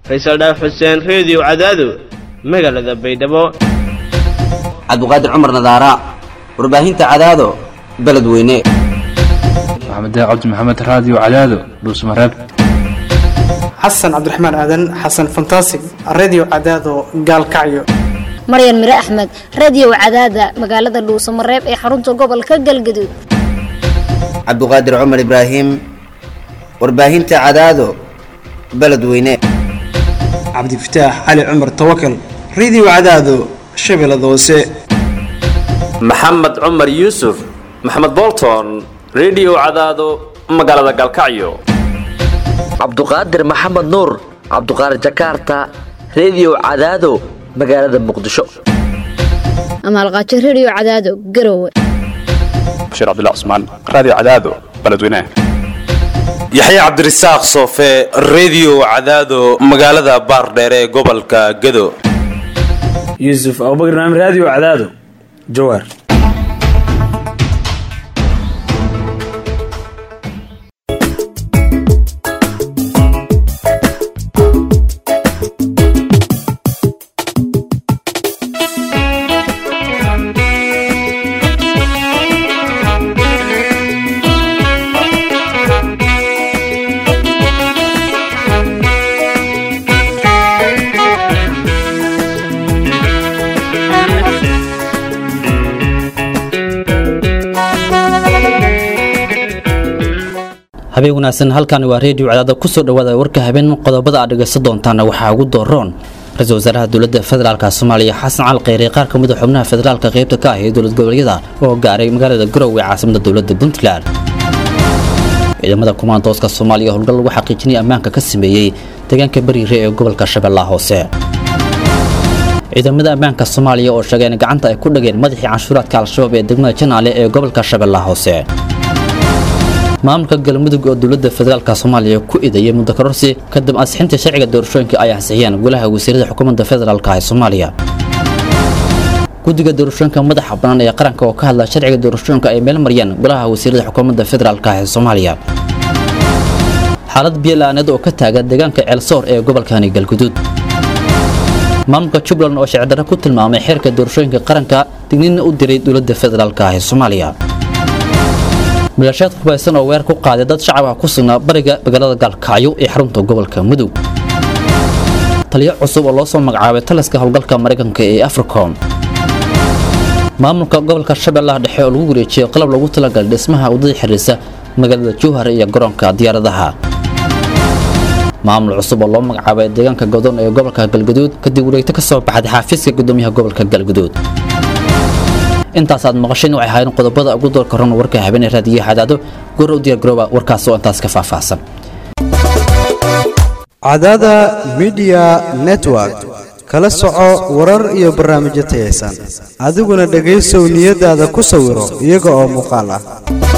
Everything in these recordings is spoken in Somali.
faysal dhaaf xuseen reediyo cadaado magaalada baydhabo cabduqaadir cumar nadaara warbaahinta cadaado beledweyne maxamed cabdi maxamed raadiyo cadaado dhuusmareeb xasan cabdiraxmaan aadan xasan fantasig redio cadaado gaalkacyo maryan mire axmed radio cadaada magaalada dhuusamareeb ee xarunta gobolka galgaduud cabduqaadir cumar ibraahim warbaahinta cadaado beledweyne cabdifataax cali cumar tawakal redio cadaado shabeellada hoose maxamed cumar yuusuf maxamed bolton redio cadaado magaalada gaalkacyo cabduqaadir maxamed nuur cabduqaadir jakarta redio cadaado magaalada muqdisho amaalqaajo radio cadaado garowe bashiir cabdilla cusmaan raadiyo cadaado beledweynaha yaxya cabdirasaaq soofe redio cadaado magaalada baardheere ee gobolka gado yuusuf abubakar naam raadiyo cadaado jawaar habeen wanaagsan halkani waa reediyo cadaada kusoo dhawaada warka habeen qodobada aad dhegaysan doontaana waxaa ugu dooroon ra-iisul wasaaraha dowladda federaalka soomaaliya xasan cali kheyre qaar ka mid a xubnaha federaalka qaybta ka ah ee dowlad goboleedyada oo gaaray magaalada garowe caasimada dowladda puntland ciidamada kumaandooska soomaaliya howlgal lagu xaqiijinaya ammaanka ka sameeyey deegaanka bariire ee gobolka shabeellaha hoose ciidamada ammaanka soomaaliya oo sheegay in gacanta ay ku dhageen madaxii canshuuraadka al-shabaab ee degmada janaale ee gobolka shabeellaha hoose maamulka galmudug oo dowladda federaalka soomaaliya ku idayay muddo kororsi kadib ansixinta sharciga doorashooyinka ay ansixiyeen golaha wasiirada xukuumadda federaalka ee soomaaliya guddiga doorashooyinka madaxa bannaan ee qaranka oo ka hadla sharciga doorashooyinka ay meel mariyeen golaha wasiirada xukuumadda federaalka ee soomaaliya xaalad biyo-la-aaneed oo ka taagan deegaanka ceelsoor ee gobolkani galguduud maamulka jubbaland oo shicdarre ku tilmaamay xeerka doorashooyinka qaranka digniinna u diray dowladda federaalka ee soomaaliya milashaad hubaysan oo weer ku qaaday dad shacab ah ku sugnaa bariga magaalada gaalkacyo ee xarunta gobolka mudug taliyo cusub oo loo soo magacaabay taliska howlgalka maraykanka ee africom maamulka gobolka shabeellaha dhexe oo lagu wareejiyey qalab lagu talagalay dhismaha waddada xiriirsa magaalada jowhar iyo garoonka diyaaradaha maamul cusub oo loo magacaabay deegaanka godoon ee gobolka galguduud kadib wareegto ka soo baxday xaafiiska gudoomiyaha gobolka galguduud intaas aad maqasheen waxay ahaayeen qodobada ugu doorka ron warka habeenee raadiyaha cadaado goor u diyaar garooba warkaas oo intaas ka faahfaahsan cadaada midiya network kala soco warar iyo barnaamijyo tayaysan adiguna dhegaysow niyadaada ku sawiro iyaga oo muuqaal ah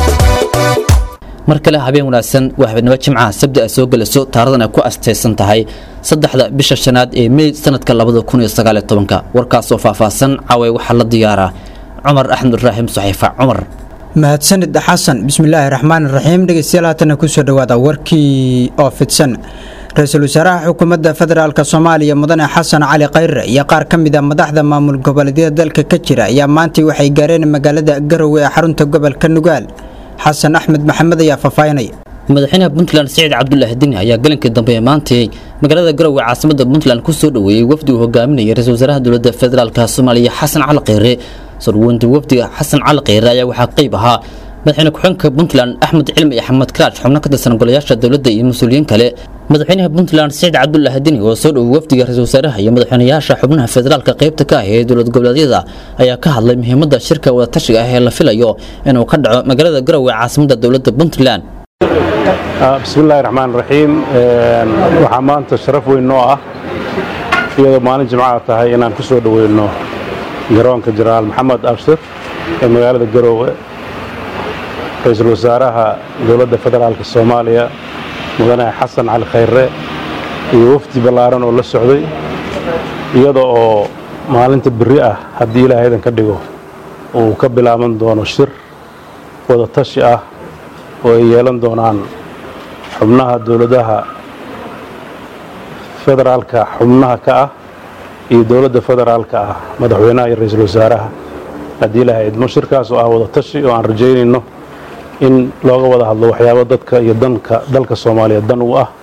mar kale habeen wanaagsan waa habeenimo jimcaha sabdi ay soo gelayso taaradan ay ku astaysan tahay saddexda bisha shanaad ee mey sanadka labada kun iyo sagaaliyo tobanka warkaas oo faahfaahsan caway waxaa la diyaaraa cumar axmed ibraahim saxiifa cumar mahadsanid xasan bismillaahi raxmaan raxiim dhegeystayaal haatana kusoo dhawaada warkii oo fidsan ra-iisul wasaaraha xukuumadda federaalk soomaaliya mudane xasan cali khayre iyo qaar ka mid a madaxda maamul goboleedyada dalka ka jira ayaa maantii waxay gaareen magaalada garowe ee xarunta gobolka nugaal xasan axmed maxamed ayaa faahfaahinaya madaxweynaha puntland siciid cabdulaahi dini ayaa galinkii dambe ee maantay magaalada garowe caasimada puntland kusoo dhoweeyey wafdi uu hogaaminayay ra-isul wasaaraha dowladda federaalk soomaaliya xasan cali kheyre sarwanta wafdiga xasan cali kheyre ayaa waxaa qayb ahaa madaxweyne ku-xigeenka puntland axmed cilmi iyo axmed karaaj xubno ka tirsan golayaasha dowladda iyo mas-uuliyiin kale madaxweynaha puntland siciid cabdulaahi dini oo soo dhowey wafdiga ra-isul wasaaraha iyo madaxweynayaasha xubnaha federaalka qaybta ka ah ee dowlad goboleedyada ayaa ka hadlay muhiimadda shirka wadatashiga ah ee la filayo inuu ka dhaco magaalada garowe caasimada dowladda puntland bismillahi raxmaan raxiim waxaa maanta sharaf weyn noo ah iyadoo maalin jimcaha tahay inaan ku soo dhoweyno garoonka jenaraal maxamed abshir ee magaalada garoowe ra-iisul wasaaraha dowladda federaalk soomaaliya mudane xasan cali khayre iyo wafdi ballaaran oo la socday iyada oo maalinta berri ah haddii ilaahaydan ka dhigo uu ka bilaaban doono shir wada tashi ah oo ay yeelan doonaan xubnaha dowladaha federaalka xubnaha ka ah iyo dowladda federaalka ah madaxweynaha iyo ra-iisul wasaaraha haddii ilaha idmo shirkaas oo ah wada tashi oo aan rajaynayno in looga wada hadlo waxyaabo dadka iyo danka dalka soomaaliya dan u ah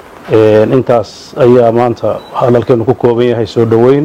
intaas ayaa maanta hadalkeenu ku kooban yahay soo dhoweyn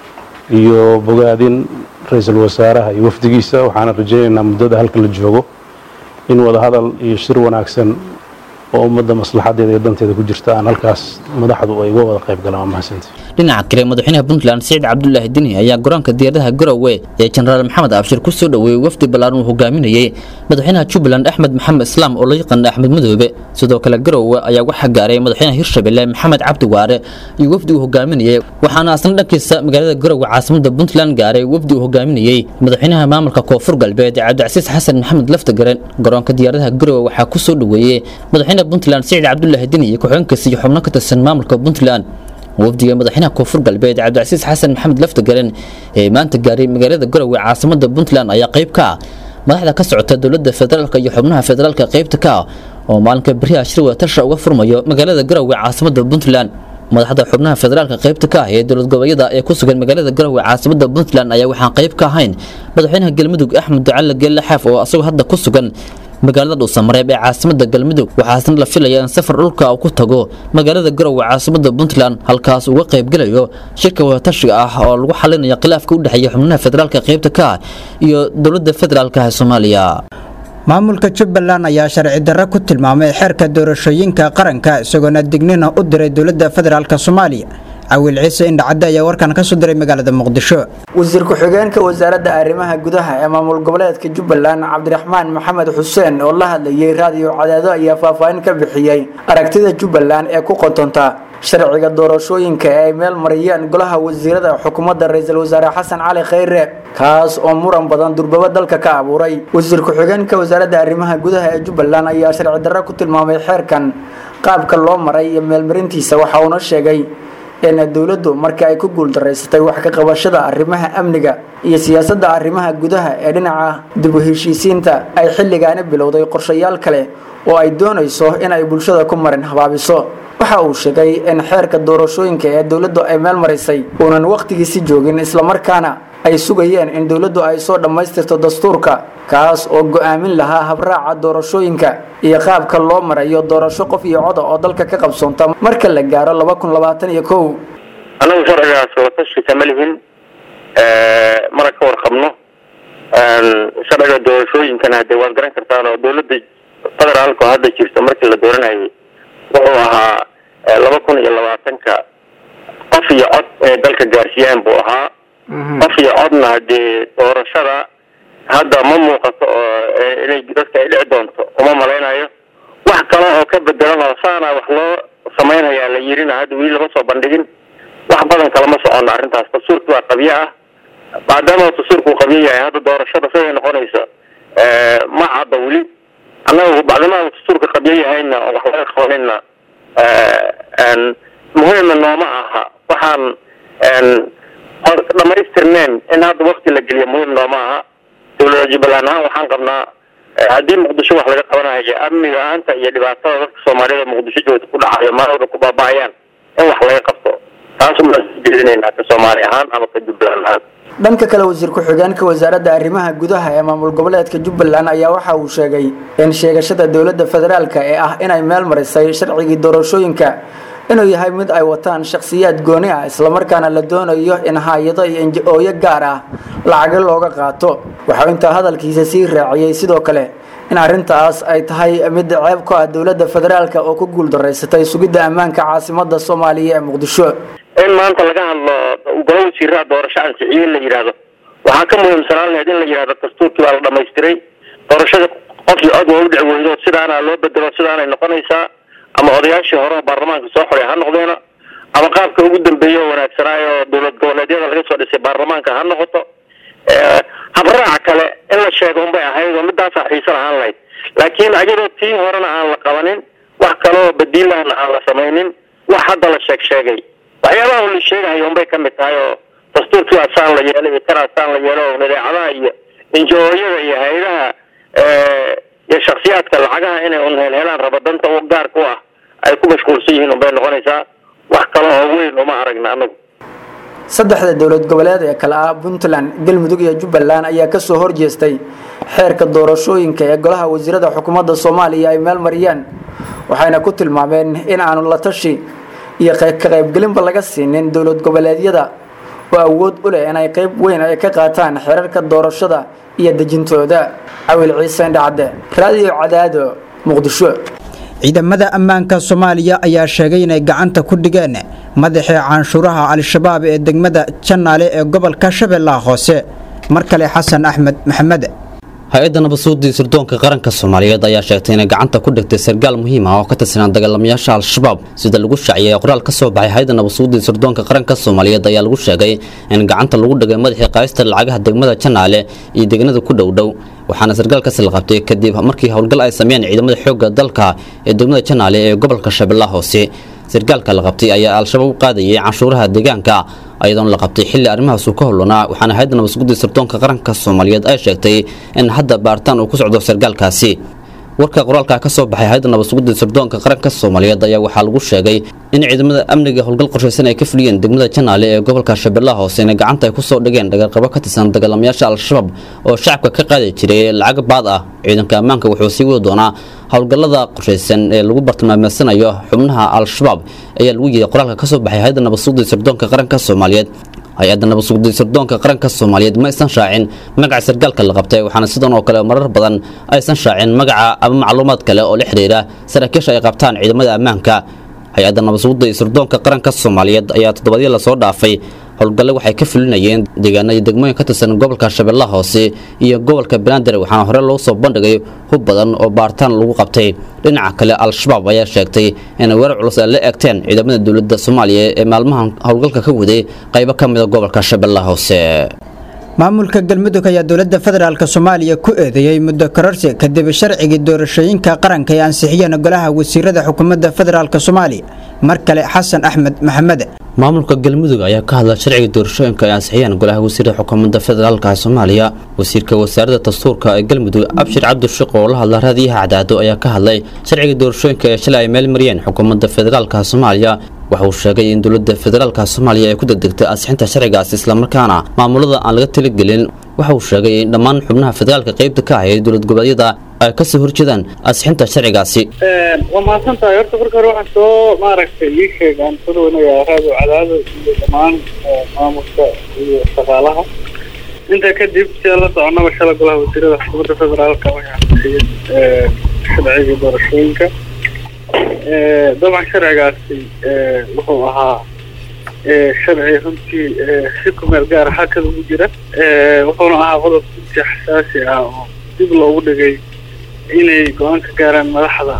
iyo bogaadin ra-iisul wasaaraha iyo wafdigiisa waxaana rajaynaynaa muddada halka la joogo in wada hadal iyo shir wanaagsan oo ummadda maslaxadeeda iyo danteeda ku jirta aan halkaas madaxdu ay uga wada qayb galaan waa mahadsantii dhinaca kale madaxweynaha puntland siciid cabdulaahi dini ayaa garoonka diyaaradaha garowe ee jenaraal maxamed abshir ku soo dhoweeyey wafdi ballaaran uu hogaaminayey madaxweynaha jubbaland axmed maxamed islaam oo loo yaqaana axmed madoobe sidoo kale garowe ayaa waxaa gaaray madaxweynaha hirshabelle maxamed cabdi waare iyo wafdi uu hogaaminayey waxaana asna dhankiisa magaalada garowe caasimada puntland gaaray wafdi uu hogaaminayey madaxweynaha maamulka koonfur galbeed cabdicasiis xasan maxamed laftagaren garoonka diyaaradaha garowe waxaa ku soo dhoweeyey madaxweynaha puntland siciid cabdulaahi dini iyo ku-xigeenkiisa iyo xubno ka tirsan maamulka puntland wafdiga madaxweynaha koonfur galbeed cabdicasiis xasan maxamed laftagaren ee maanta gaaray magaalada garowe caasimada puntland ayaa qayb ka ah madaxda ka socota dowladda federaalk iyo xubnaha federaalka qaybta ka ah oo maalinka beriha shir wadatasha uga furmayo magaalada garowe caasimada puntland madaxda xubnaha federaalka qaybta ka ah ee dowlad goboleedyada ee ku sugan magaalada garowe caasimada puntland ayaa waxaan qayb ka ahayn madaxweynaha galmudug axmed ducalle geelle xaaf oo asagoo hadda ku sugan magaalada dhuusamareeb ee caasimada galmudug waxaasna la filaya in safar dhulka uu ku tago magaalada garowe caasimada puntland halkaas uga qaybgelayo shirka wadatashiga ah oo lagu xalinayo khilaafka u dhexeeya xubnaha federaalka qaybta ka ah iyo dowladda federaalka ee soomaaliya maamulka jubbaland ayaa sharci darro ku tilmaamay xeerka doorashooyinka qaranka isagoona dignina u diray dowladda federaalk soomaaliya cawiil ciise indhacadde ayaa warkan ka soo diray magaalada muqdisho wasiir ku-xigeenka wasaaradda arrimaha gudaha ee maamul goboleedka jubbaland cabdiraxmaan maxamed xuseen oo la hadlayay raadiyo cadaado ayaa faahfaahin ka bixiyey aragtida jubbaland ee ku qotonta sharciga doorashooyinka ee ay meel mariyeen golaha wasiirada xukuumadda ra-iisul wasaare xasan cali khayre kaas oo muran badan durbabo dalka ka abuuray wasiir ku-xigeenka wasaaradda arrimaha gudaha ee jubbaland ayaa sharci darro ku tilmaamay xeerkan qaabka loo maray iyo meelmarintiisa waxa uuna sheegay in dowladdu markii ay ku guuldaraysatay wax ka qabashada arrimaha amniga iyo siyaasadda arrimaha gudaha ee dhinaca dib u heshiisiinta ay xilligaani bilowday qorshayaal kale oo ay doonayso in ay bulshada ku marin habaabiso waxa uu sheegay in xeerka doorashooyinka ee dowladdu ay meel marisay uunan wakhtigiisi joogin islamarkaana ay sugayeen in dowladdu ay soo dhammaystirto dastuurka kaas oo go'aamin lahaa habraaca doorashooyinka iyo qaabka loo marayo doorasho qof iyo coda oo dalka ka qabsoonta marka la gaaro laba kun labaatan iyo kow annagu sharcigaas watashi kama lihin mana ka warqabno sharciga doorashooyinkana hadee waad garan kartaan oo dowladda federaalka oo hadda jirta markii la dooranayay wuxuu ahaa laba kun iyo labaatanka qof iyo cod ee dalka gaarsiiyaan buu ahaa qof iyo codna hadee doorashada hadda ma muuqato oo inay dadka ay dhici doonto uma malaynayo wax kale oo ka bedelan oo saana wax loo samaynayaa la yirina hadda weli lama soo bandhigin wax badan kalama socono arrintaas dastuurki waa qabyo ah maadaama dastuurku uu qabyo yahay hadda doorashada siday noqonayso ma cadda weli annaga bacdamaa dastuurka qabyo yahayna oo wax laga qabanayna muhiimna nooma aha waxaan dhamaystirneen in hadda wakti la geliyo muhiim nooma aha dowlada jubbaland ahaan waxaan qabnaa haddii muqdisho wax laga qabanayo amniga aanta iyo dhibaatada dadka soomaaliyada muqdisho joogta ku dhacayo maalwada ku baaba'ayaan in wax laga qabto taas umaan jeedinaynaa ka soomaali ahaan ama ka jubbaland ahaan dhanka kale wasiir ku-xigeenka wasaaradda arrimaha gudaha ee maamul goboleedka jubbaland ayaa waxa uu sheegay in sheegashada dowladda federaalka ee ah inay meel marisay sharcigii doorashooyinka inuu yahay mid ay wataan shakhsiyaad gooni ah islamarkaana la doonayo in hay-ado iyo inji-ooyo gaar ah lacago looga qaato waxau intaa hadalkiisa sii raaciyey sidoo kale in arrintaas ay tahay mid ceeb ku ah dowladda federaalka oo ku guuldaraysatay sugidda ammaanka caasimada soomaaliya ee muqdisho in maanta laga hadlo golo wasiiraha doorasho ansiciye la yidhaahdo waxaa ka muhiimsanaan lahayd in la yidhahdo dastuurkii baa la dhamaystiray doorashada qof iyo cod waa u dhici weydo sidaana loo bedelo sidaanay noqonaysaa ama odayaashii hore oo baarlamaanka soo xoray ha noqdeena ama qaabka ugu dambeeya oo wanaagsanaayo dowlad goboleedyada laga soo dhisay baarlamaanka ha noqoto habraaca kale in la sheego unbay ahayd oo midaasaa xiiso lahaan lahayd laakiin ayadoo tii horena aan la qabanin wax kaleoo badiilahana aan la samaynin wax hadda la sheeg sheegay waxyaabaha la sheegahayo unbay ka mid tahay oo dastuurkii asaan la yeelay iyo karaasaan la yeelo oo nidaacadaha iyo injooyada iyo hay-adaha iyo shaksiyaadka lacagaha inay un helhelaan raba danta u gaarka u ah ay ku mashquulsan yihiin unbay noqonaysaa wax kale oo weyn uma aragna anagu saddexda dowlad goboleed ee kale ah puntland galmudug iyo jubbaland ayaa kasoo horjeestay xeerka doorashooyinka ee golaha wasiirada xukuumadda soomaaliya ay meel mariyeen waxayna ku tilmaameen in aanu la tashi iyo ka qaybgelinba laga siinin dowlad goboleedyada oo awood u leh inay qayb weyn ay ka qaataan xeerarka doorashada iyo dejintooda cawil ciise indhacadde raadiyo cadaado muqdisho ciidamada ammaanka soomaaliya ayaa sheegay inay gacanta ku dhigeen madaxii canshuuraha al-shabaab ee degmada janaale ee gobolka shabeellaha hoose mar kale xasan axmed maxamed hay-adda nabadsuudii sirdoonka qaranka soomaaliyeed ayaa sheegtay inay gacanta ku dhigtay sargaal muhiim ah oo ka tirsanaa dagaalamayaasha al-shabaab sida lagu shaaciyay qoraal ka soo baxay hay-adda nabadsuudii sirdoonka qaranka soomaaliyeed ayaa lagu sheegay in gacanta lagu dhigay madaxii qaaysta lacagaha degmada janaale iyo deegaanada ku dhowdhow waxaana sargaalkaasi la qabtay kadib markii howlgal ay sameeyeen ciidamada xoogga dalka ee degmada janaale ee gobolka shabeellaha hoose sargaalka la qabtay ayaa al-shabaab u qaadayay canshuuraha deegaanka ayadoona la qabtay xilli arrimahaasu ka howlanaa waxaana hay-adda nabadsuguddii sirdoonka qaranka soomaaliyeed ay sheegtay in hadda baaritaan uu ku socdo sargaalkaasi warka qoraalka ka soo baxay hay-adda nabadsuguddii sirdoonka qaranka soomaaliyeed ayaa waxaa lagu sheegay in ciidamada amniga howlgal qorshaysan ay ka fuliyeen degmada janaale ee gobolka shabeellaha hoose inay gacanta ay ku soo dhigeen dhagarqabo ka tirsan dagaalamayaasha al-shabaab oo shacabka ka qaadi jiray lacag baad ah ciidanka ammaanka wuxuu sii wadi doonaa howlgallada qorshaysan ee lagu bartilmaameedsanayo xubnaha al-shabaab ayaa lagu yidhi qoraalka ka soo baxay hay-adda nabadsuguddii sirdoonka qaranka soomaaliyeed hay-adda nabadsuguddii sirdoonka qaranka soomaaliyeed ma aysan shaacin magaca sargaalka la qabtay waxaana sidan oo kale marar badan aysan shaacin magaca ama macluumaad kale oo la xidhiira saraakiisha ay qabtaan ciidamada ammaanka hay-adda nabadsuguda iyo sirdoonka qaranka soomaaliyeed ayaa toddobadii lasoo dhaafay howlgalle waxay ka fulinayeen deegaano iyo degmooyin ka tirsan gobolka shabeellaha hoose iyo gobolka banaadir waxaana hore loo soo bandhigay hub badan oo baaritaan lagu qabtay dhinaca kale al-shabaab ayaa sheegtay inay weerar culus ay la eegteen ciidamada dowladda soomaaliya ee maalmahan howlgalka ka waday qaybo ka mida gobolka shabeellaha hoose maamulka galmudug ayaa dowladda federaalk soomaaliya ku eedeeyey muddo kororsi kadib sharcigii doorashooyinka qaranka ay ansixiyeen golaha wasiirada xukuumadda federaalk soomaaliya mar kale xasan axmed maxamed maamulka galmudug ayaa ka hadla sharciga doorashooyinka ay ansixiyeen golaha wasiirada xukuumadda federaalka soomaaliya wasiirka wasaaradda dastuurka ee galmudug abshir cabdishiq oo la hadla raadiyaha cadaado ayaa ka hadlay sharciga doorashooyinka ee shalay ay meel mariyeen xukuumadda federaalka soomaaliya waxa uu sheegay in dowladda federaalka soomaaliya ay ku degdegtay ansixinta sharcigaasi islamarkaana maamulada aan laga talagelin waxa uu sheegay in dhammaan xubnaha federaalka qaybta ka ahaya dowlad goboleedyada ay kasoo horjeedaan ansixinta sharcigaasi waa mahadsan tahay horta marka hore waxaan soo maaragtay ii sheeg aan soo dhaweynayaa raado cadaado iyo dhammaan maamulka iyo shaqaalaha intaa kadib sida la soconaba shala golaha wasiirada xukuumadda federaalka waxay ansixiyeen sharciga doorashooyinka dabcan sharcigaasi wuxuu ahaa sharci runtii si kumeel gaara xakada ugu jira wuxuuna ahaa qodob runtii xasaasi ah oo dib loogu dhigay inay go-aan ka gaaraan madaxda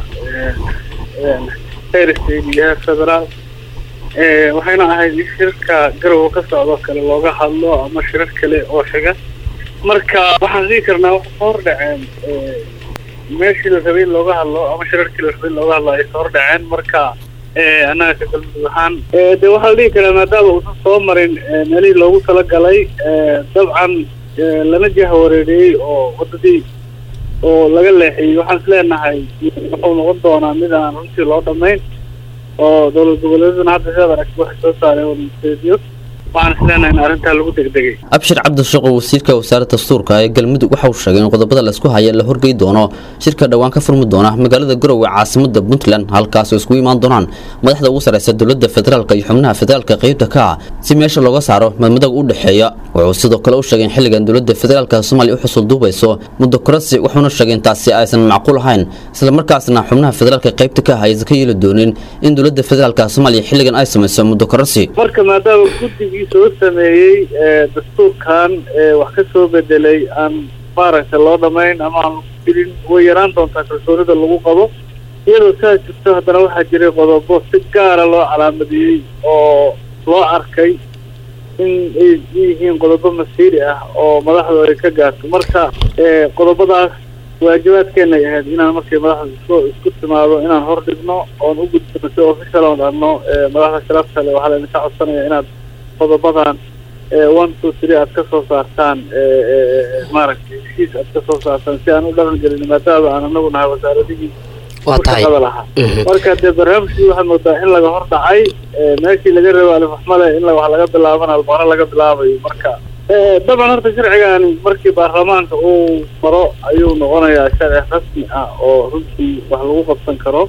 heer state iyo heer federaal waxayna ahayd in shirka garowa ka socdo kale looga hadlo ama shirar kale oo xiga marka waxaan dhihi karnaa waxa soo hordhaceen meeshii la rabay in looga hadlo ama shirarkii la rabay in looga hadlo ay soo hordhaceen marka annaga ka galmudug ahaan de waxaa la dhihi karaa maadaama uusan soo marin meelihii loogu talagalay dabcan lana jaha wareeriyey oo wadadii oo laga leexiyey waxaan is leenahay wuxuu noqon doonaa mid aan runtii loo dhammayn oo dowlad goboleedaduna hadda sidaad aragti waxay soo saareen warmaseediyo waxaan is leenahay in arrintaa lagu degdegay abshir cabdishiq oo wasiirka wasaaradda dastuurka ee galmudug waxa uu sheegay in qodobada laisku haya la horgey doono shirka dhowaan ka furmi doona magaalada garowe caasimada puntland halkaas oo iskugu imaan doonaan madaxda ugu sareysa dowladda federaalka iyo xubnaha federaalka qaybta ka ah si meesha looga saaro madmadag u dhexeeya wuxuu sidoo kale u sheegay in xilligan dowladda federaalka soomaaliya u xusul duubayso muddo korasi wuxuuna sheegay in taasi aysan macquul ahayn islamarkaasna xubnaha federaalka qaybta ka ah aysan ka yeeli doonin in dowladda federaalka soomaaliya xilligan ay samayso muddo korasi marka maadaama guddigii soo sameeyey dastuurkan wax ka soo bedelay aan maaragtay loo dhammayn ama aan filin way yaraan doontaa kalsoonida lagu qabo iyadoo saa jirto haddana waxaa jiray qodobo si gaara loo calaamadiyey oo loo arkay in ay yihiin qodobo masiiri ah oo madaxdu ay ka gaarto marka qodobadaas waajibaadkeenay ahayd inaan markay madaxda isku isku timaado inaan hor dhigno oon u gudbino si official oon dhahno madaxda sharafta le waxaa laydinka codsanaya inaad qodobadan one two three aad ka soo saartaan maaragtay heshiis aad ka soo saartaan si aan u dhaqan gelin maadaama aan anagu nahay wasaaradihii Waa ku tahay. shaqada lahaa Mhm. marka dee barnaamijkii waxaad moodaa in laga hor dhacay ee, meeshii laga rabo alifaxmale in la- wax laga bilaabana albaqaro laga bilaabayo marka ee, dabcan horta sharcigani markii baarlamaanka uu maro ayuu noqonayaa sharci rasmi ah oo runtii wax lagu qabsan karo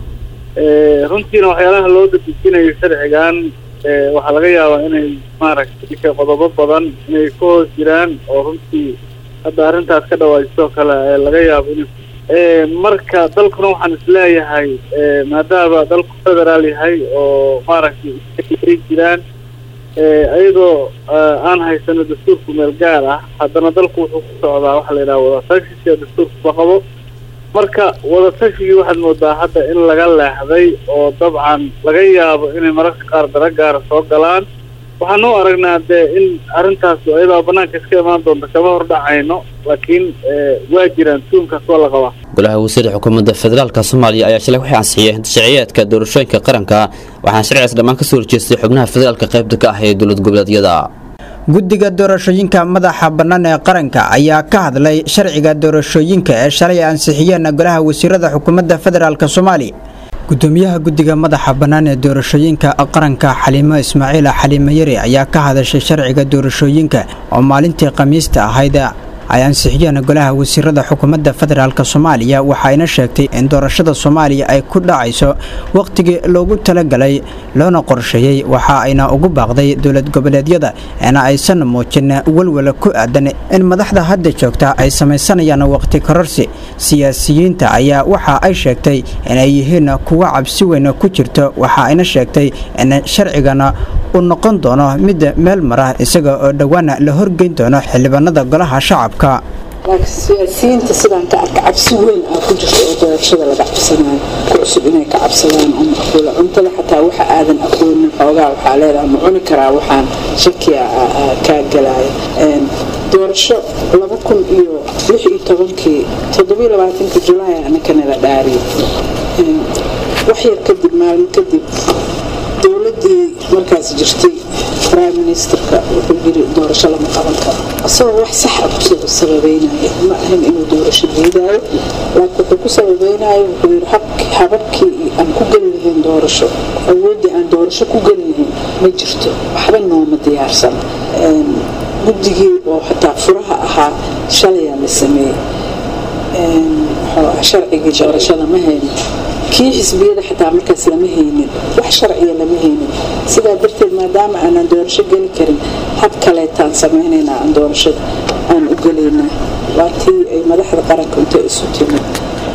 Ee, runtiina waxyaalaha loo dadejinayo sharcigan ee, waxaa laga yaabaa inay maaragtay qodobo badan inay ka hoos jiraan oo runtii hadda arrintaas ka dhawaajisoo kale ee laga yaabo in Ee, marka dalkuna waxaan isleeyahay ee, maadaama dalku federaal yahay oo maaragtay ay jiraan ee, ayadoo ee, aan haysano dastuurku meel gaar ah haddana dalku wuxuu ku socdaa waxa la yidhaha wadatashiga sida dastuurku ba qabo marka wadatashigii waxaad moodaa hadda in laga leexday oo dabcan laga yaabo inay mararka qaar dara gaara soo galaan waxaan u aragnaa dee in arrintaas iyadoo banaanka iska imaan doonta kama hordhacayno laakiin ee, waa jiraan tuunkaas waa la qabaa golaha wasiirda xukuumadda federaalka soomaaliya ayaa shalay waxay ansixiyeen sharciyeedka doorashooyinka qaranka waxaana sharcigaas dhammaan kasoo horjeestay xubnaha federaalka qaybta ka ah ee dowlad goboleedyada guddiga doorashooyinka madaxa bannaan ee qaranka ayaa ka hadlay sharciga doorashooyinka ee shalay ay ansixiyeen golaha wasiirada xukuumadda federaalk soomaaliya gudoomiyaha guddiga madaxa bannaan ee doorashooyinka qaranka xaliimo ismaaciil xaliimo yari ayaa ka hadashay sharciga doorashooyinka oo maalintii khamiista ahayd ay ansixiyeen golaha wasiirada xukuumadda federaalk soomaaliya waxayna sheegtay in doorashada soomaaliya ay ku dhacayso wakhtigii loogu talagalay loona qorsheeyey waxa ayna ugu baaqday dowlad goboleedyada ina aysan muujin walwala ku aadan in madaxda hadda joogta ay samaysanayaan waqti kororsi siyaasiyiinta ayaa waxa ay sheegtay inay yihiin kuwa cabsi weyn ku jirto waxa ayna sheegtay in sharcigana uu noqon doono mid meel mara isaga oo dhowaana la horgeyn doono xildhibaanada golaha shacabka laakiin siyaasiyiinta sidaan ka arka cabsi weyn aa ku jirta oo doorashada laga cabsanayo ku cusub inay ka cabsadaan oo maqbuula cuntada xataa waxa aadan aqoonin xoogaa waxaa leedahay ma cuni karaa waxaan shakiya kaa galaya doorasho laba kun iyo lix iyo tobankii toddobiyo labaatanka julaay anakanala dhaariyo wax yar kadib maalin kadib dowladii markaas jirtay prime ministerka wuxuu yiri doorasho lama qaban karo isagoo wax sax ah kusoo sababeynaya ma ahan inuu doorasho diidaayo laakiin wuxuu ku sababeynaya wuxuu yiri hababkii aan ku geli lahayn doorasho awooddii aan doorasho ku geli lahayn ma jirto waxba nooma diyaarsan guddigii oo xataa furaha ahaa shalayaa la sameeyey sharcigii doorashada ma hayno kii xisbiyada xataa markaas lama haynin wax sharciya lama haynin sidaa darteed maadaama aanan doorasho geli karin hab kaleetaan samaynaynaa aan doorashada aan u gelaynaa waa tii ay madaxda qaranka inta isu timid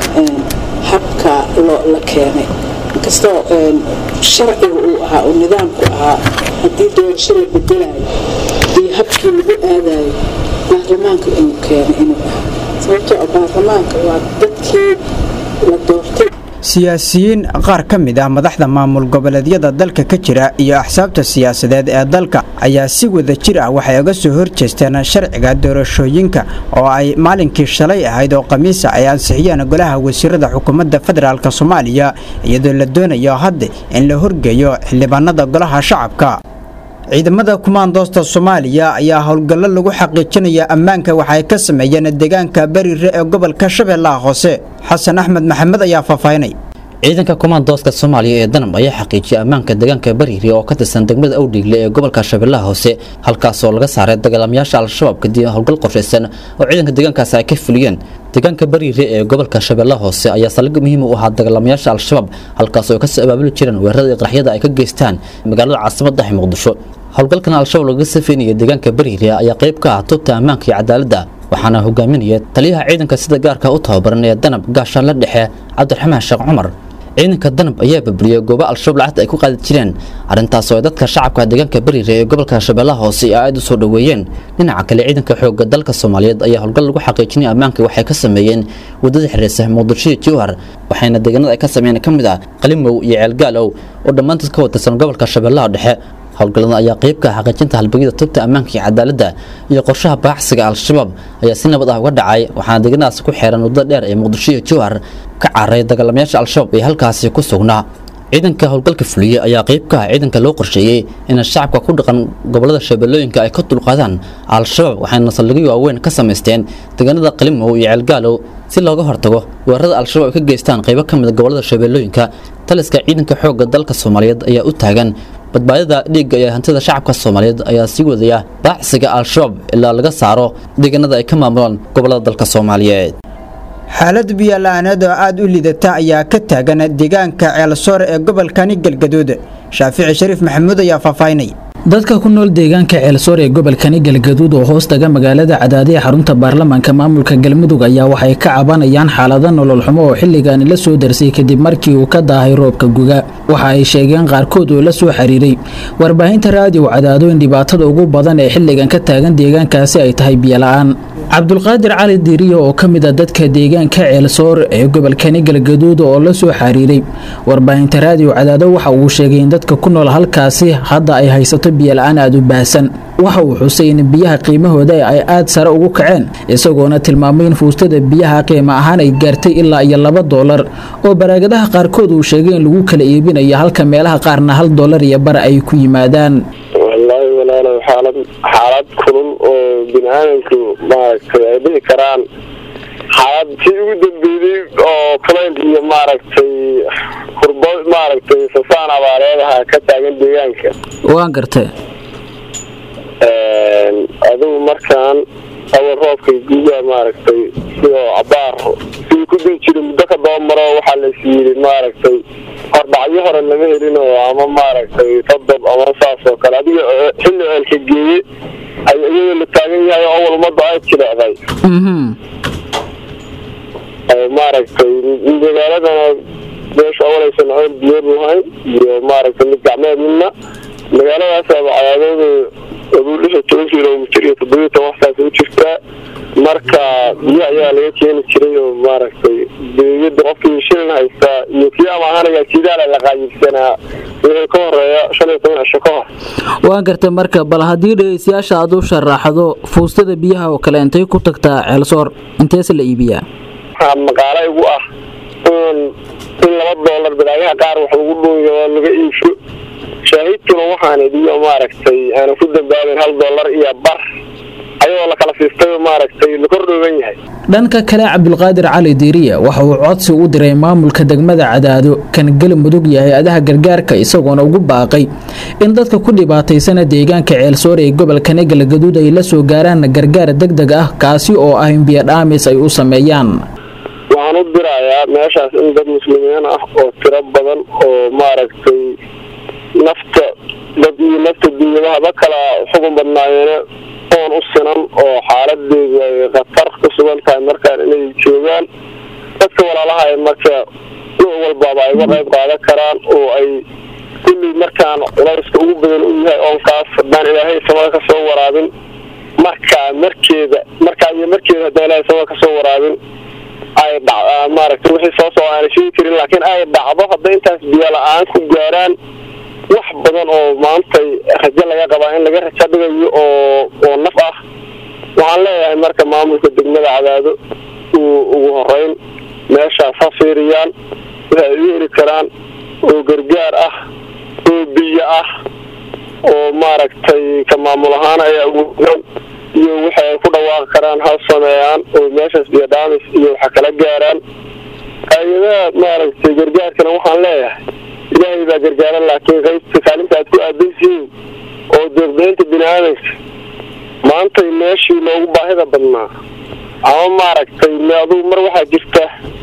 habka la keenay inkastoo sharciga uu ahaa oo nidaamku ahaa haddii doorasho la bedelayo iyo habkii lagu aadayo baarlamaanka inuu keenay inuu ahaa sababtoo ah baarlamaanka waa dadkii la doortay siyaasiyiin qaar ka mid ah madaxda maamul goboleedyada dalka ka jira iyo axsaabta siyaasadeed ee dalka ayaa si wada jir ah waxay uga soo horjeesteen sharciga doorashooyinka oo ay maalinkii shalay ahayd oo khamiisa ay ansixiyeen golaha wasiirada xukuumadda federaalk soomaaliya iyadoo la doonayo hadda in la horgeeyo xildhibaanada golaha shacabka ciidamada kumaandoosta soomaaliya ayaa howlgallo lagu xaqiijinaya ammaanka waxay ka sameeyeen deegaanka bariire ee gobolka shabeellaha hoose xasan axmed maxamed ayaa faahfaahinay ciidanka kumaandooska soomaaliya ee danab ayaa xaqiijiyay ammaanka deegaanka bariire oo ka tirsan degmada awdhiigle ee gobolka shabeellaha hoose halkaasoo laga saaray dagaalamayaasha al-shabaab kadib howlgal qorshaysan oo ciidanka deegaankaasi ay ka fuliyeen deegaanka bariire ee gobolka shabeellaha hoose ayaa saldhig muhiim u ahaa dagaalamayaasha al-shabaab halkaasoo ay kasoo abaabuli jireen weerarada iyo qaraxyada ay ka geystaan magaalada caasimadda ah muqdisho howlgalkan al-shabaab laga safeynaya deegaanka bariire ayaa qayb ka ah tubta ammaanka iyo cadaaladda waxaana hogaaminaya taliyaha ciidanka sida gaarka u tababaran ee danab gaashaanle dhexe cabdiraxmaan sheekh cumar ciidanka danab ayaa babriyay goobo al-shabaab lacagta ay ku qaadi jireen arrintaasoo ay dadka shacabka deegaanka bariire ee gobolka shabeellaha hoose ay aad u soo dhoweeyeen dhinaca kale ciidanka xoogga dalka soomaaliyeed ayaa howlgal lagu xaqiijinaya ammaanka waxay ka sameeyeen waddada xiriirsa muqdisho iyo jowhar waxayna deegaanada ay ka sameeyeen ka mid ah qalimow iyo ceelgaalow oo dhammaantood ka watirsan gobolka shabeellaha dhexe howlgallada ayaa qayb ka ah xaqiijinta halbeegyada tubta ammaanka iyo cadaaladda iyo qorshaha baaxsiga al-shabaab ayaa si nabad ah uga dhacay waxaana deegaanadaasi ku xeeran waddada dheer ee muqdisho iyo jowhar ka cararay dagaalamayaasha al-shabaab ee halkaasi ku sugnaa ciidanka howlgalka fuliyey ayaa qayb ka ah ciidanka loo qorsheeyey in shacabka ku dhaqan gobolada shabeellooyinka ay ka dulqaadaan al-shabaab waxayna saldhigyo waaweyn ka samaysteen deegaanada qalimow iyo ceelgaalow si looga hortago weerarada al-shabaab ay ka geystaan qaybo ka mid a gobolada shabeellooyinka taliska ciidanka xoogga dalka soomaaliyeed ayaa u taagan badbaadada dhiigga iyo hantida shacabka soomaaliyeed ayaa sii wadaya baacsiga al-shabaab ilaa laga saaro deegaanada ay ka maamulaan gobolada dalka soomaaliyeed xaalad biyo-la-aaneed oo aada u liidata ayaa ka taagan deegaanka ceelsoor ee gobolkani galgaduud shaafici shariif maxamuud ayaa faahfaahinay dadka ku nool deegaanka ceelsoor ee gobolkani galgaduud oo hoos taga magaalada cadaadiya xarunta baarlamaanka maamulka galmudug ayaa waxay ka cabanayaan xaalado nolol xumo oo xilligaani la soo darsay kadib markii uu ka daahay roobka guga waxa ay sheegeen qaarkood oo la soo xiriiray warbaahinta raadiyo cadaado in dhibaatada ugu badan ee xilligan ka taagan deegaankaasi ay tahay biyola-aan cabdulqaadir cali diiriyo oo ka mid a dadka deegaanka ceelsoor ee gobolkani galgaduud oo la soo xiriiray warbaahinta raadiyo cadaado waxa uu sheegay in dadka ku nool halkaasi hadda ay haysato biyola-aan aada u baahsan waxa uu xusay in biyaha qiimahooda ay aada sare ugu kaceen isagoona tilmaamay in fuustada biyaha qiimo ahaan ay gaartay ilaa iyo laba doolar oo baraagadaha qaarkood uu sheegay in lagu kala iibinayo halka meelaha qaarna hal doolar iyo bar ay ku yimaadaan wallaahi walaalow xaalad xaalad kulul oo bini aadamku maaragtay ay dhihi karaan xaalad tii ugu dambeeyey oo kulayl iyo maaragtay hurbo maaragtay sasaan abaareedaha ka taagan deegaanka waan gartay adigu markaan awal roobka guga maaragtay sidoo cabaar sidii ku dii jiray muddo ka daba maro waxaa lais yidhi maaragtay hordhacyo hore lama helin oo ama maaragtay todob ama saas oo kale adiga xilli ceelka geeye ay iyadoo la taagan yahay oo awal ummadda ay jilecday maaragtay magaaladana meesha awalaysan ceel biyood lahayn iyo maaragtay mid gacmeed midna magaaladaasaba cadaadooda aduu lixi toban kilomitr iyo toddobiyo toban waxtaas u jirtaa marka biyo ayaa laga keeni jiray oo maaragtay beeyada qofkii shilin haystaa iyo kii ama ahanayaa sidaala la qaayibsanaa wixii ka horeeya shan iyo toban cisho ka hor waan gartay marka bal haddii dhegeystayaasha aad u sharaxdo fuustada biyaha oo kale intay ku tagtaa ceelsoor inteese la iibiyaa waxaa maqaalo igu ah in in laba doolar badaagaha qaar wax lagu dhuuyo oo laga iibsho shaahidkuna waxaan idiyo maaragtay aana ku dambaabin hal doolar iyo bar ayagoo la kala siistay maaragtay la kordhooban yahay dhanka kale cabdulqaadir cali diiriye waxa uu codsi u diray maamulka degmada cadaado kan galmudug iyo hay-adaha gargaarka isagoona ugu baaqay in dadka ku dhibaataysana deegaanka ceelsoor ee gobolkani galgaduud ay la soo gaaraan gargaar deg deg ah kaasi oo ah in biyodhaamis ay u sameeyaan waxaan u dirayaa meeshaas in dad muslimiin ah oo tiro badan oo maaragtay nafta dad iyo nafta dunyadahaba kala xugun badnaayeene oon u sinan oo xaaladeedu ay khatar ku sugan tahay markaan inay joogaan dadka walaalaha ay marka nuuc walbaaba ay uga qayb qaadan karaan oo ay kulley markaan culayska ugu badan u yahay oonkaas haddaan ilaahay samada ka soo waraabin markaa markeeda markaa iyo markeeda haddaan ilaahay samada ka soo waraabin ay dhac maaragtay wixii soo soo aanay sheegi karin laakiin ay dhacdo hadday intaas biyo la-aan ku gaaraan wax badan oo maantay rajo laga qabaa in laga rajo dhigayo oo oo naf ah waxaan leeyahay marka maamulka degmada cadaado uu ugu horeyn meeshaas ha fiiriyaan waxa ay u heli karaan oo gargaar ah oo biyo ah oo maaragtay ka maamul ahaan ay awoodaan iyo waxa ay ku dhawaaqi karaan ha sameeyaan oo meeshaas biyo dhaamis iyo waxa kala gaaraan hay-adaha maaragtay gargaarkana waxaan leeyahay ilaahay baa gargaaran laakiin qaybta kaalinta aad ku aadansihiin oo deeqdaynta bini aadamka maantay meeshii loogu baahida badnaa ama maaragtay me adugu mar waxaa jirta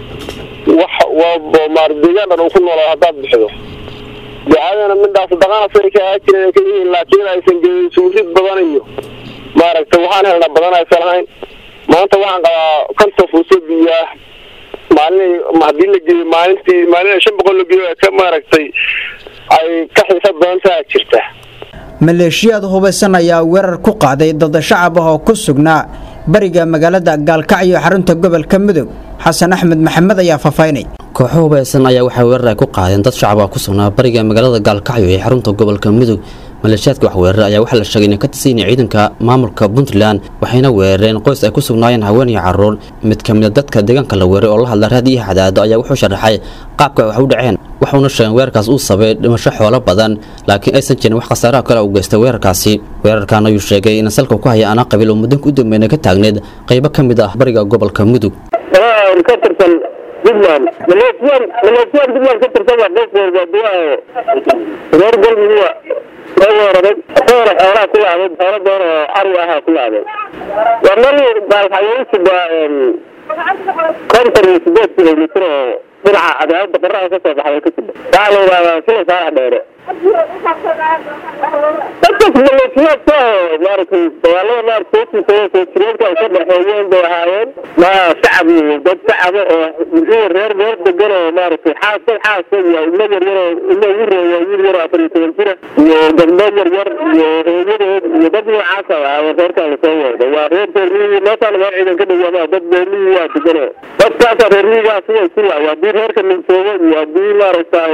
wax waa deegaan dhan uu ku noolaa haddaad bixido ducadana midhaas daqana say ka ahaa jireen ka yihiin laakiin aysan gelin suurid badan iyo maaragtay waxaan helnaa badan aysan lahayn maanta waxaan qabaa konton fuuso biyaah maalin haddii la geeyo maalintii maalin shan boqol la geeyo ka maaragtay ay ka xiisa badan taha jirta maleeshiyaad hubaysan ayaa weerar ku qaaday dad shacab ah oo ku sugnaa bariga magaalada gaalkacyo xarunta gobolka mudug xasan axmed maxamed ayaa faahfaahinay kooxo hubaysan ayaa waxay weerar ay ku qaadeen dad shacab ah ku sugnaa bariga magaalada gaalkacyo ee xarunta gobolka mudug maleeshiyaadka wax weerara ayaa waxaa la sheegay inay ka tirsan yihiin ciidanka maamulka puntland waxayna weerareen qoys ay ku sugnaayeen haween iyo carruur mid ka mid a dadka deegaanka la weeray oo la hadla raadiyaha cadaado ayaa wuxuu sharaxay qaabka ay wax u dhaceen waxuuna sheegeen weerarkaas uu sabay dhimasho xoolo badan laakiin aysan jirin wax khasaaraha kale u geystay weerarkaasi weerarkan ayuu sheegay in salka ku haya anaa qabiil oo muddanka u dambeeyna ka taagneed qaybo ka mid ah bariga gobolka mudug ka tirsan puntland maleesiyaan maleesiyaan puntland ka tirsan baa qeybkooda duwaa reer galmuduga loo weeraray soona xoolaha ku laaday xoolo doon oo ari ahaa ku laaday waa meel baalxayeysi baa konton iyo sideed kilomitr oo dhinaca cadaalada qoraha ka soo baxday ka jira waxaa la yidhahdaa sila saalax dheere dadkas maleesiyaadka oo maaragtay dagaalada maaragtay soo jireenka ka dhexeeyeen bay ahaayeen ma shacab iyo dad shacaba oo iyo reer reer degan oo maaragtay xaas dad xaasa iyo ilmo yaryar oo ilmo ugu reeya wiil yar oo afar iyo toban jira iyo gabdho yaryar iyo hooyadeed iyo dad noocaasa ahaayeen reerkaan lasoo weerday waa reer reermiyii meeshaan meel ciidan ka dhawaamaa dad reermiyii waa degane dadkaasa reermiyigaa siday ku laay haddii reerka ninsoogo iyo haddii maaragtay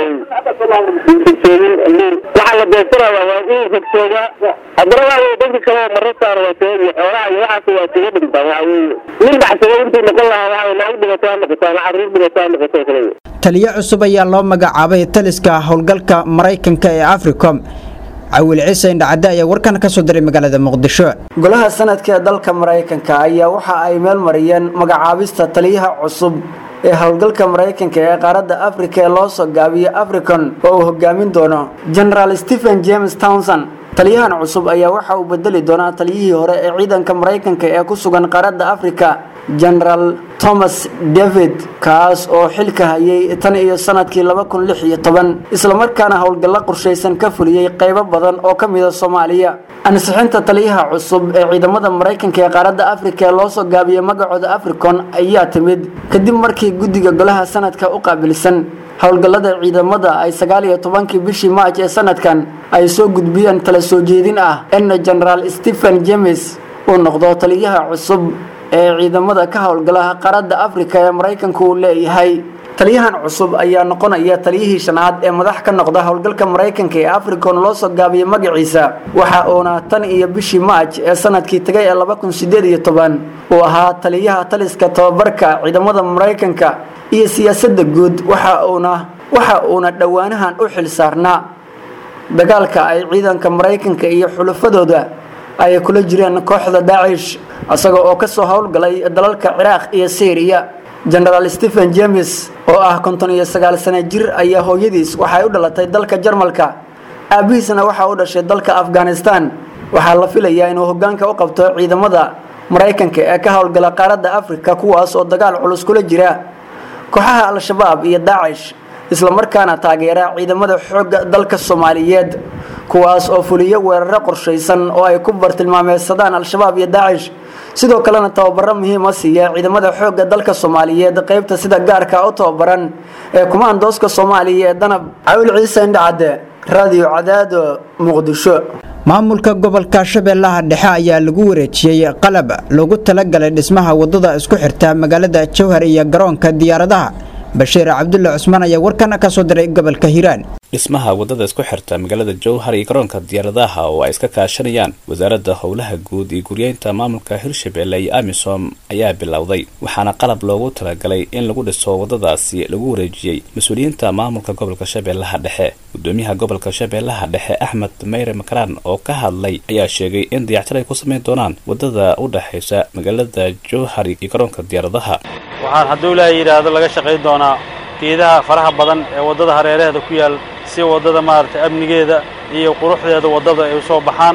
ninsoogin waxaa la beegsanayaa waa in rogsoogaa haddana waa wey dadka kale oo marro saara waa seeg iyo xoolaha iyo waxaas waa isaga dhintaan waxa weeye nin baxsado intuu noqon lahaa waxa wey lacag dhibato ha noqoto ama carruur dhibato ha noqoto kale taliyo cusub ayaa loo magacaabay taliska howlgalka maraykanka ee africom cawil ciise indhacadde ayaa warkan ka soo diray magaalada muqdisho golaha sanadka ee dalka maraykanka ayaa waxa ay meel mariyeen magacaabista taliyaha cusub ee howlgalka maraykanka ee qaaradda afrika ee loo soo gaabiyo africon oo uu hogaamin doono generaal stephen james townson taliyahan cusub ayaa waxa uu bedeli doonaa taliyihii hore ee ciidanka maraykanka ee ku sugan qaaradda afrika generaal thomas david kaas oo xilka hayay tan iyo sanadkii laba kun lix iyo toban islamarkaana howlgallo qorshaysan ka fuliyey qaybo badan oo ka mida soomaaliya ansixinta taliyaha cusub ee ciidamada maraykanka ee qaaradda afrika ee loo soo gaabiyey magacooda africon ayaa timid kadib markii guddiga golaha sanadka u qaabilsan howlgallada ciidamada ay sagaal iyo tobankii bishii maaj ee sanadkan ay soo gudbiyeen tala soo jeedin ah in generaal stephen james uu noqdo taliyaha cusub ee ciidamada ka howlgala qaaradda afrika ee maraykanku uu leeyahay taliyahan cusub ayaa noqonaya taliyihii shanaad ee madax ka noqda howlgalka maraykanka ee africon loo soo gaabiyey magaciisa waxa uuna tan iyo bishii maaj ee sanadkii tagay ee laba kun sideed iyo toban uu ahaa taliyaha taliska tababarka ciidamada maraykanka iyo siyaasadda guud waxa uuna waxa uuna dhowaanahan u xil saarnaa dagaalka ay ciidanka maraykanka iyo xulafadooda ay kula jireen kooxda daacish isaga oo kasoo howlgalay dalalka ciraaq iyo syriya generaal stephen james oo ah konton iyo sagaal sano jir ayaa hooyadiis waxay u dhalatay dalka jarmalka aabihiisna waxa u dhashay dalka afghanistan waxaa la filayaa inuu hogaanka u qabto ciidamada maraykanka ee ka howlgala qaaradda afrika kuwaas oo dagaal culus kula jira kooxaha al-shabaab iyo daacish islamarkaana taageera ciidamada xoogga dalka soomaaliyeed kuwaas oo fuliyo weeraro qorshaysan oo ay ku bartilmaameysadaan al-shabaab iyo daacish sidoo kalena tababaro muhiima siiya ciidamada xoogga dalka soomaaliyeed qeybta sida gaarka u tababaran ee kumaandooska soomaaliya ee danab cawil ciise indhacadde radio cadaado muqdisho maamulka gobolka shabeellaha dhexe ayaa lagu wareejiyey qalab loogu talagalay dhismaha wadada isku xirta magaalada jowhar iyo garoonka diyaaradaha bashiir cabdulle cusmaan ayaa warkana ka soo diray gobolka hiiraan dhismaha wadada isku xirta magaalada jowhar iyo garoonka diyaaradaha oo ay iska kaashanayaan wasaaradda howlaha guud iyo guryeynta maamulka hirshabelle iyo amisom ayaa bilowday waxaana qalab loogu talagalay in lagu dhiso wadadaasi lagu wareejiyey mas-uuliyiinta maamulka gobolka shabeellaha dhexe gudoomiyaha gobolka shabeellaha dhexe axmed meyre makaraan oo ka hadlay ayaa sheegay in dayactir ay ku sameyn doonaan wadada u dhexaysa magaalada jowhar iyo garoonka diyaaradaha waxaan hadduu ilaahay yidhaahdo laga shaqayn doonaa geedaha faraha badan ee waddada hareeraheeda ku yaal si waddada maaragtay amnigeeda iyo quruxdeeda waddada ay u soo baxaan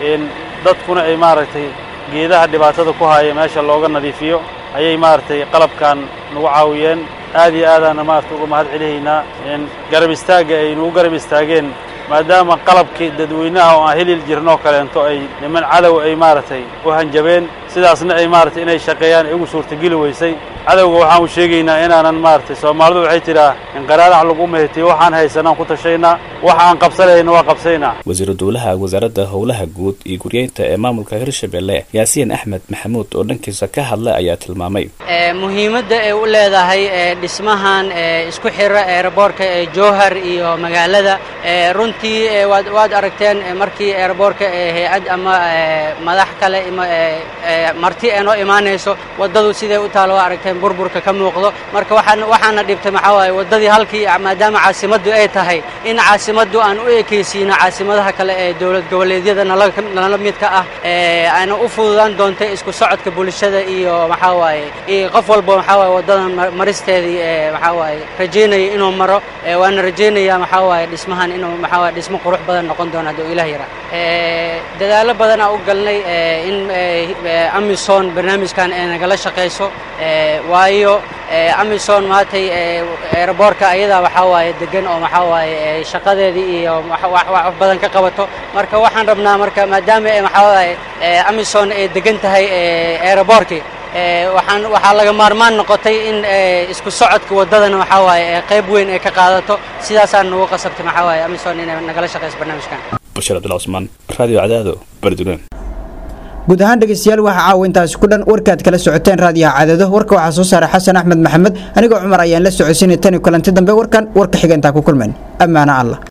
dadkuna ay maaragtay geedaha dhibaatada ku haya meesha looga nadiifiyo ayay maaragtay qalabkan nagu caawiyeen aad iyo aadaana maaragtay uga mahad celihaynaa garab istaagga ay nagu garab istaageen maadaama qalabkii dadweynaha oo aan heli jirnoo kaleento ay niman cadow ay maaragtay u hanjabeen sidaasna ay maaragtay inay shaqeeyaan ay ugu suurtageli weysay cadowga waxaan u sheegaynaa inaanan maaragtay soomaalidu waxay tidhaa inqaraarax lagu mehetiyo waxaan haysanaan ku tashaynaa waxa aan qabsanayna waa qabsaynaa wasiiru dowlaha wasaaradda howlaha guud iyo guryeynta ee maamulka hirshabelle yaasiin axmed maxamuud oo dhankiisa ka hadlay ayaa tilmaamay muhiimadda ay u leedahay dhismahan isku xira eeraboorka ee jowhar iyo magaalada runtii waad aragteen markii eeraboorka hay-ad ama madax kale marti ee noo imaanayso waddadu siday u taalo waa aragteen burburka ka muuqdo marka waxaan waxaana dhibtay maxaa waaye waddadii halkii maadaama caasimaddu ay tahay in caasimaddu aan u ekaysiino caasimadaha kale ee dowlad goboleedyada nala nala midka ah ee ayna u fududaan doontay isku socodka bulshada iyo maxaa waaye iyo qof walba maxaa waaye waddadan ma- maristeedii ee maxaa waaye rajaynaya inuu maro ee waana rajaynayaa maxaa waaye dhismahan inuu maxaa waaye dhismo qurux badan noqon doono hadduu ilaah yaraa ee dadaalo badan aan u galnay ee in ee, ee, amison barnaamijkan ay nagala shaqayso ee, waayo ee, amison maantay ee, aeroboortka ayadaa waxaa waaye degan oo maxaa waaye ee, shaqadeedii iyo wax wax- wax badan ka qabato marka waxaan rabnaa marka maadaama ay maxaa waaye ee, amison ay degan tahay ee, aeroboortkii ee, waxaan waxaa laga maarmaan noqotay in ee, isku socodka waddadana waxaa waaye ee, qayb weyn ay ka qaadato sidaasaan nagu qasabtay maxaa waaye amison inay nagala shaqayso barnaamijkan bashir cabdullah cusmaan radio cadaado bardunaan guud ahaan dhegeystayaal waxaa caawa intaasi ku dhan warkaad kala socoteen raadiyaha cadado warka waxaa soo saaray xasan axmed maxamed anigoo cumar ayaan la socodsiinay tani kulanti dambe warkan warka xiga intaa ku kulmayn ammaano allah